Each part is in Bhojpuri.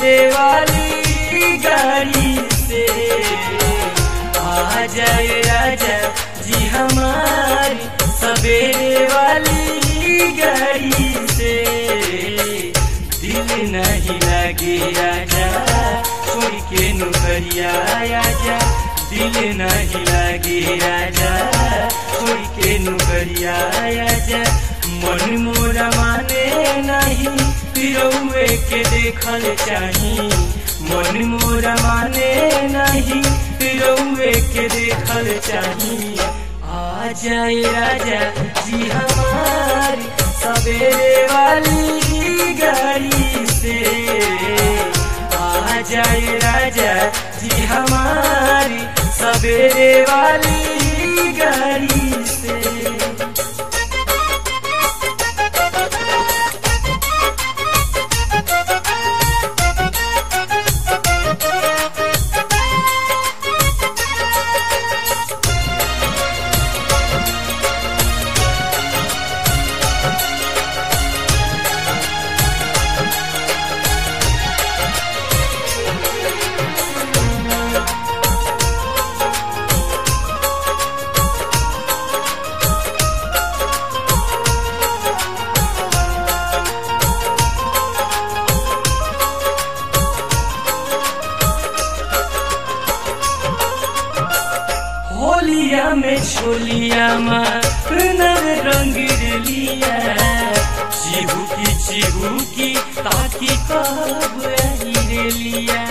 सवेरे वाली गाड़ी से आ जाए राजा जी हमारी सवेरे वाली गाड़ी से दिल नहीं लगे राजा छोड़ के नौकरिया आजा दिल नहीं लगे राजा छोड़ के नौकरिया आजा मन मोरा माने नहीं पिरौए के देखल चाही मन मोरा माने नहीं पिरौए के देखल चाही आ जाए राजा जी हमारी सवेरे वाली गाड़ी से आ जाए राजा जी हमारी सवेरे वाली गाड़ी से होलिया में छोलिया नर रंग लिया चिहू की चिहू की ताकि कब आई रे लिया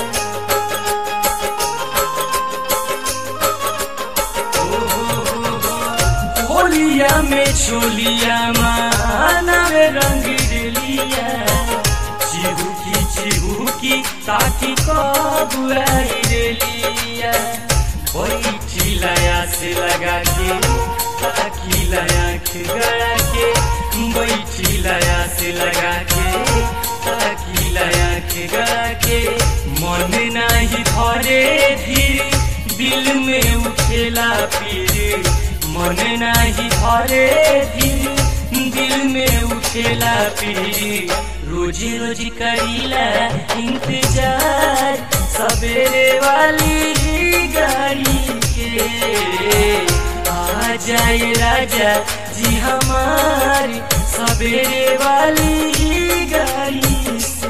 ओ हो हो हो। होलिया में छोलिया नर रंग लिया चिहू की चिहू की ताकि कब आई रे लिया बैठी लया से लगा के ताकि लया के गया के बैठी लया से लगा के ताकि लया के गया के मन नहीं धरे धीरे दिल में उठेला पीर मन नहीं धरे धीरे दिल में उठेला पीर रोजी रोजी करीला इंतजार सवेरे वाली गाड़ी के आ जाए राजा जी हमारी सवेरे वाली गाड़ी से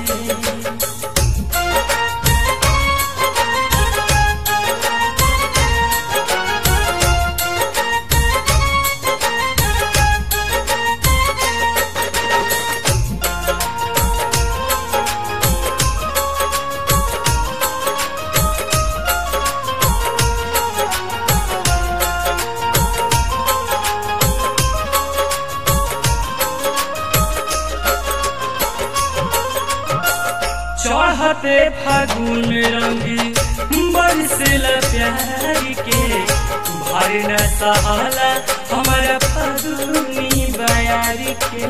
चढ़ते फागुन रंग बरसेला प्यार के भर न सहाला हमारा फागुनी बयार के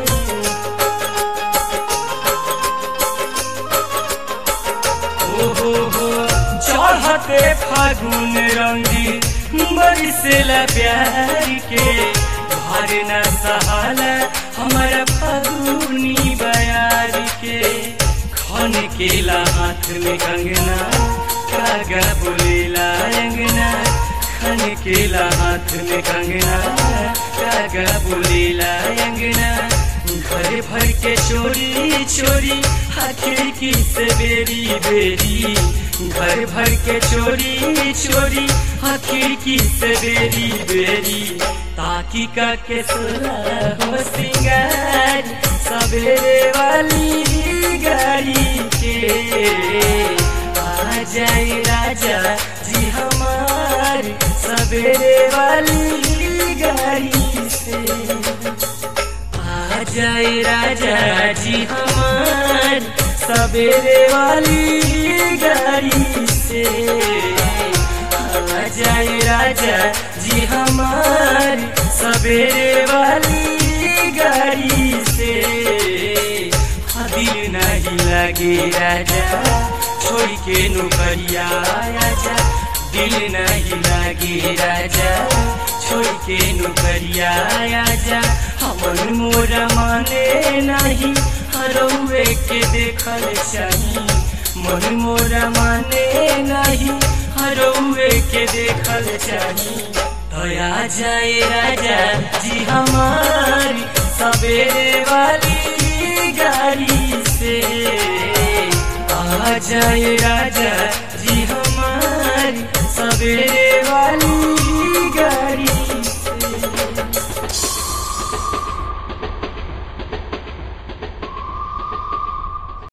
ओ हो हो चढ़ते फागुन रंग बरसेला प्यार के भर न सहाला हमारा फागुनी बयार के खन केला हाथ में कंगना कागा बोलेला अंगना खन केला हाथ में कंगना कागा बोलेला अंगना घर भर के चोरी चोरी खिड़की से बेरी बेरी घर भर के चोरी चोरी खिड़की से बेरी बेरी ताकि का के सोला हो सिंगार सवेरे वाली गाड़ी के आ जाए राजा जी हमारी सवेरे वाली गाड़ी से आ जाए राजा जी हमारी सवेरे वाली गाड़ी से आ जाए राजा जी हमारी सवेरे वाली गाड़ी से दिल नहीं लगे राजा छोड़ के नौकरिया आजा दिल नहीं लगे राजा छोड़ के नौकरिया आजा हमन मोरा माने नहीं हरौए के देखल चाही मन मोरा माने नहीं हरौए के देखल चाही दया जाए राजा जी हमारी सवेरे वाली गाड़ी से आ जाए राजा